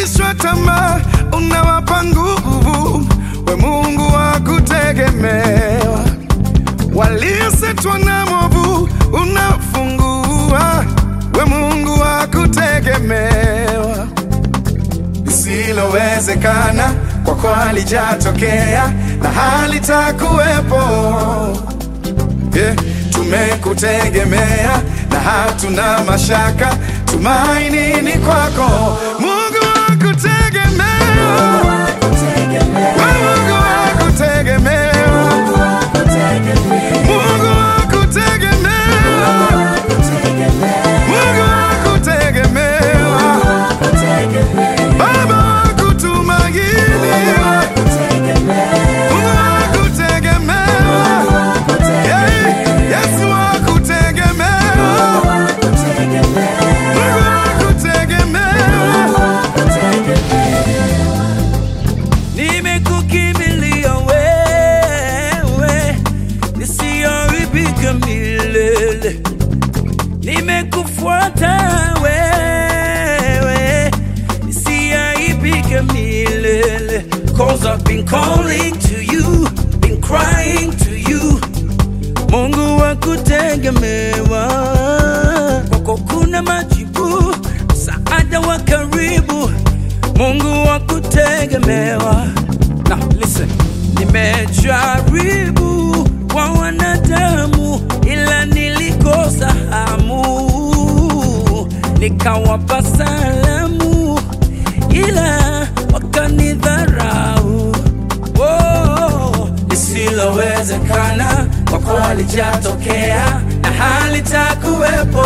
waliokatishwa tamaa unawapa nguvu, we Mungu wa kutegemewa. Waliosetwa na mwovu unafungua, we Mungu wa kutegemewa. Lisilowezekana kwako halijatokea na halitakuwepo. Yeah, tumekutegemea na hatuna mashaka, tumaini ni kwako, Mungu wa kutegemewa, we Mungu wa kutegemewa, Mungu wa kutegemewa, Mungu wa kutegemewa, Baba wa kutumainiwa, Mungu wa kutegemewa, yeah, Yesu wa kutegemewa, Mungu wa kutegemewa. Nimekukimbilia wewe, nisiharibika milele. Nimekufuata wewe, nisiharibika milele. Cause I've been calling to you, been crying to you. Mungu wa kutegemewa, kwako kuna majibu, msaada wa karibu. Mungu wa kutegemewa. Now listen, nimejaribu kwa wanadamu, ila nilikosa hamu, nikawapa salamu, ila wakanidharau. Oh, lisilowezekana kwako halijatokea na halitakuwepo.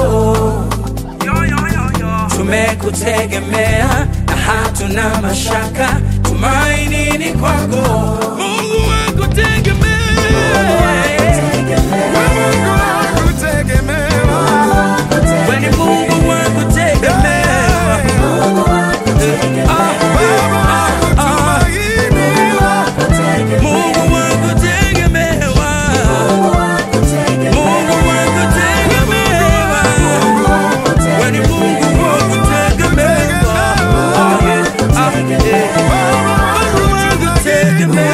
Tumekutegemea na hatuna mashaka, tumaini ni kwako. Mungu wa kutegemea, Mungu wa kutegemewa. wewe ni Mungu wa kutegemea. Ah, Baba wa kutumainiwa. Mungu wa kutegemewa, Mungu wa kutegemewa. Wewe ni Mungu wa kutegemewa. Ah, yeah. Ah, yeah. Mungu wa kutegemewa.